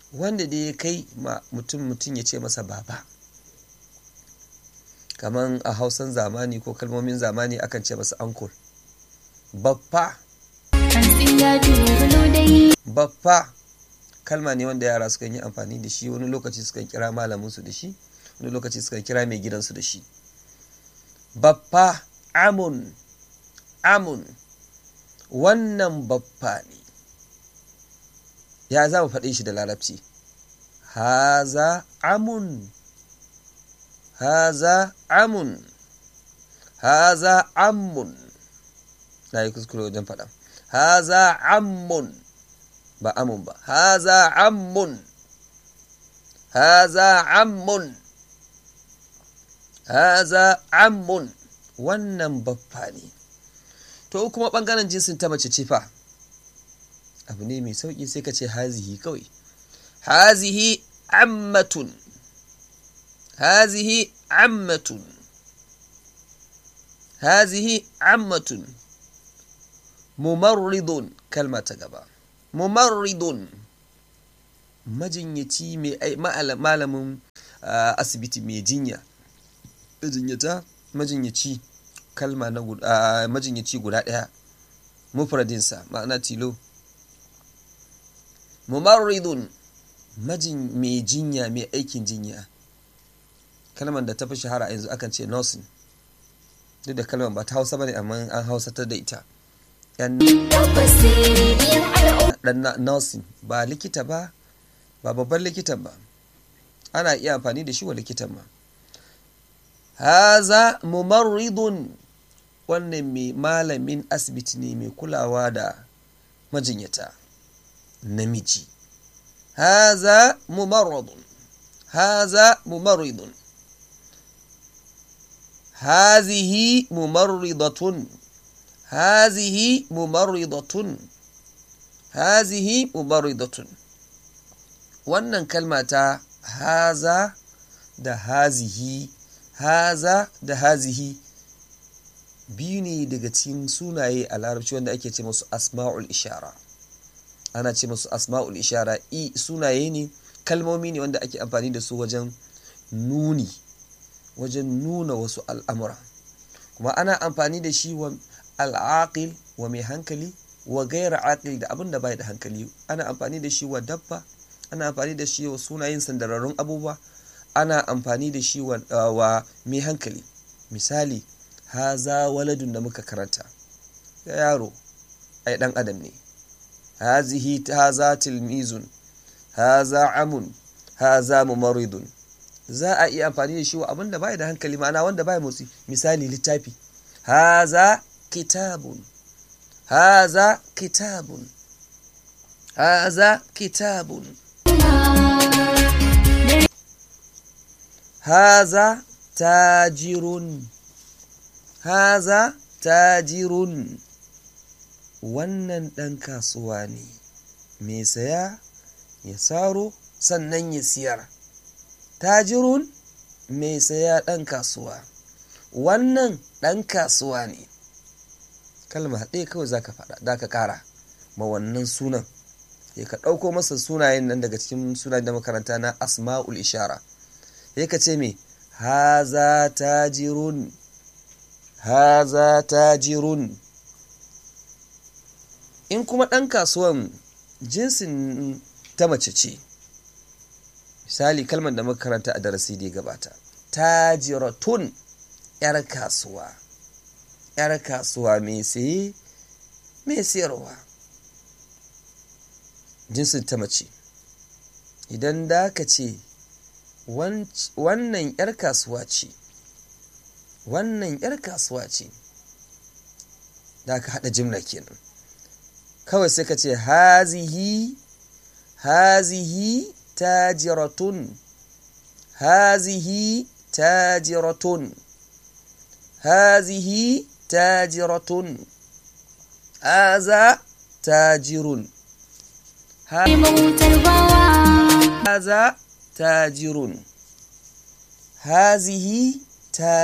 wanda da ya kai ma mutum mutum ya ce masa baba kaman a hausan zamani ko kalmomin zamani akan ce masa uncle baffa baffa kalma ne wanda yara sukan yi amfani da shi wani lokaci sukan kira malaminsu da shi wani lokaci sukan kira mai gidansu da shi baffa amun amun wannan baffa ne ya za mu faɗe shi da larabci haza amun haza amun haza amun na yi kuskure wajen faɗa haza amun ba amun ba haza amun haza amun haza amun wannan baffa ne to kuma ɓangaren jinsin ta mace ce fa abu ne mai sauƙi sai ka ce hazihi kawai hazihi ammatun hazihi ammatun hazihi ammatun mumarridun kalma ta gaba mumarridun majinyaci mai malamin asibiti mai jinya majinyata majinyaci kalma na majinyaci guda ɗaya mufradinsa ma'ana tilo mumarridun majin mai jinya mai aikin jinya kalmar da ta fi shahara yanzu akan ce nursing duk da kalmar ba ta hausa bane amma an hausatar da ita yan nursing ba likita ba ba babban likitan ba ana iya amfani da shi wa likitan ma haza mumarridun wannan mai malamin asibiti ne mai kulawa da majinyata namiji haza mumarradun haza mumarridun hazihi mumarridatun hazihi mumarridatun hazihi mumarridatun wannan kalma ta haza da hazihi haza da hazihi biyu ne daga cikin sunaye a larabci wanda ake ce masu asma'ul ishara ana ce masu asma'ul ishara i sunaye ne kalmomi ne wanda ake amfani da su wajen nuni wajen nuna wasu al'amura kuma ana amfani da shi wa al'aqil wa mai hankali wa gaira aqil da abin da bai da hankali ana amfani da shi wa dabba ana amfani da shi wa sunayen sandararrun abubuwa ana amfani da shi wa, wa mai hankali misali haza waladun da muka karanta ya yaro ai dan adam ne hazihi haza tilmizun haza amun haza mumaridun za a iya amfani da shi wa abinda bai da hankali ma'ana wanda bai motsi misali littafi haza kitabun haza kitabun haza kitabun haza tajirun haza tajirun wannan ɗan kasuwa ne mai saya ya saro sannan ya siyar tajirun mai saya ɗan kasuwa wannan ɗan kasuwa ne kalma ɗaya kawai za ka faɗa za ka ƙara ma wannan sunan ya ka ɗauko masa sunayen nan daga cikin sunayen da makaranta na asma'ul ishara ya ka ce me haza tajirun haza tajirun in kuma ɗan kasuwan jinsin ta mace ce misali kalmar da muka karanta a darasi da ya gabata tajiratun yar kasuwa yar kasuwa mai saye mai sayarwa jinsin ta mace idan da ka ce wannan yar kasuwa ce wannan yar kasuwa ce da ka haɗa jimla kenan kawai sai ka ce hazihi hazihi tajiratun hazihi tajiratun hazihi tajiratun haza tajirun haza tajirun hazihi